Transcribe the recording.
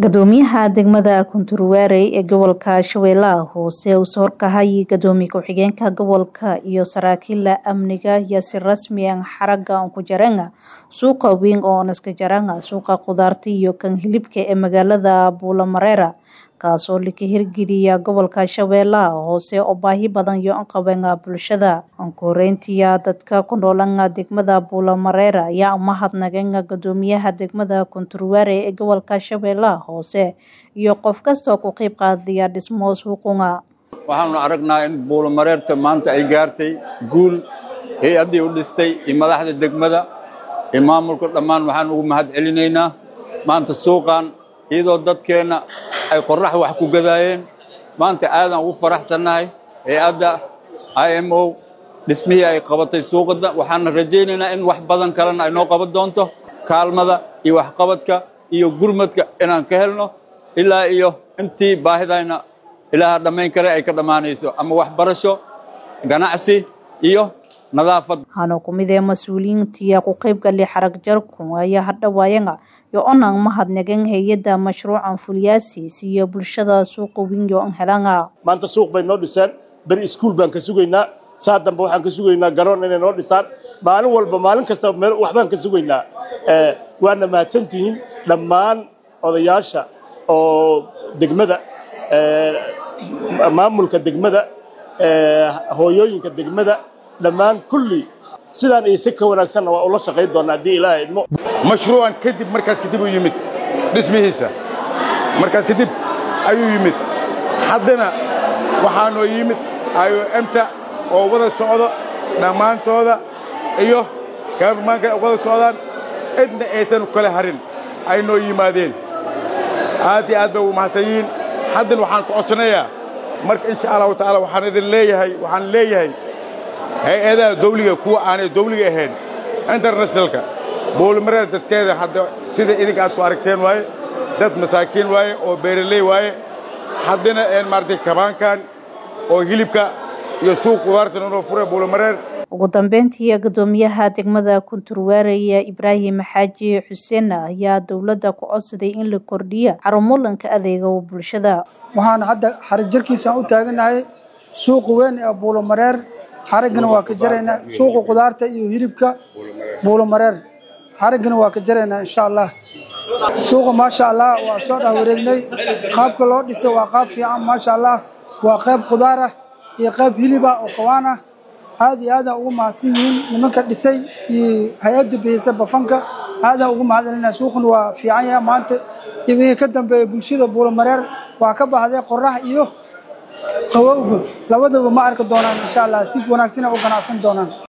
Guddoomiyaha degmada Kunturware ee gobolka Shabeellaha Hoose uu soo horkacayay Gudoomiye ku-xigeenka gobolka iyo saraakiil amniga ayaa si rasmi ah xaragga ku jareen suuqa weyn oo Naskajaran suuqa khudaarta iyo kan hilibka ee magaalada Buulamareer kaasoo la hirgeliyay gobolka Shabeellaha Hoose oo baahi badan u qabeen bulshada. Koreyntii dadka ku nool degmada Buulamareer ayaa mahadnaqeen Guddoomiyaha degmada Kunturware ee gobolka Shabeellaha Hoose iyo qof kasta oo ka qayb qaatay dhismaha suuqa. waxaanu aragnaa in buulamareerta maanta ay gaartay guul hay-addii u dhistay iyo madaxda degmada iyo maamulka dhammaan waxaan ugu mahad celinaynaa maanta suuqan iyadoo dadkeenna ay qorrax wax ku gadaayeen maanta aadaan ugu faraxsannahay hay-adda i m o dhismihii ay qabatay suuqada waxaana rajaynaynaa in wax badan kalena ay noo qaban doonto kaalmada iyo waxqabadka iyo gurmadka inaan ka helno ilaa iyo intii baahidayna ilaaha dhammayn kare ay ka dhammaanayso ama waxbarasho ganacsi iyo nadaafad waxaana ku mid ah mas-uuliyiintii ku qayb galay xarag jarku ayaa hadhawaayeen iyo onaan mahadnaqeen hay-adda mashruucan fulyaasiis iyo bulshada suuqa weyn oo aan helaan maanta suuq bay noo dhiseen beri iskuul baan ka sugaynaa saa dambe waxaan ka sugaynaa garoon inay noo dhisaan maalin walba maalin kasta meel waxbaan ka sugaynaa waana mahadsantihiin dhammaan odayaasha oo degmada maamulka degmada hooyooyinka degmada dhammaan kulli sidaan iyo si ka wanaagsanna waa ula shaqayn doonaa haddii ilaahay idmo mashruucan kadib markaas kadib uu yimid dhismihiisa markaas kadib ayuu yimid haddana waxaanoo yimid iomta oo wada socdo dhammaantooda iyo kaamaanka wada socdaan cidna aysan kale harin ay noo yimaadeen aad iyo aad bay ugu mahadsan yihiin haddana waxaan ku codsanayaa marka insha allahu tacaala waxaan idin leeyahay waxaan leeyahay hay-adaha dawliga kuwa aanay dawliga ahayn internationalka buulimareer dadkeeda hadda sida idinka aad ku aragteen waaye dad masaakiin waaye oo beeraley waaye haddana een maaragtay kabaankan oo hilibka iyo suuq qudaarta noo fura buulimareer ugu dambeyntii guddoomiyaha degmada kunturware ibraahim xaaji xuseen ayaa dowladda ku codsaday in la kordhiyo xarumolanka adeega bulshada waxaan hadda xarig jarkiisaan u taaganahay suuqa weyn ee buulomareer xariggana waa ka jaraynaa suuqa khudaarta iyo hilibka buulomareer xariggana waa ka jaraynaa insha allah suuqa maasha allah waa soo dhah wareegnay qaabka loo dhisay waa qaab fiican maasha allah waa qayb khudaar ah iyo qayb hilib ah oo qawaan ah aad iyo aadaan ugu mahadsan yihiin nimanka dhisay iyo hay-adda bixisa bafanka aadaan ugu mahad celinaa suuqan waa fiican yaha maanta iyo wixii ka dambeeya bulshada buulomareer waa ka baxday qorax iyo qabowga labadaba ma arki doonaan insha allah si wanaagsan u ganacsan doonaan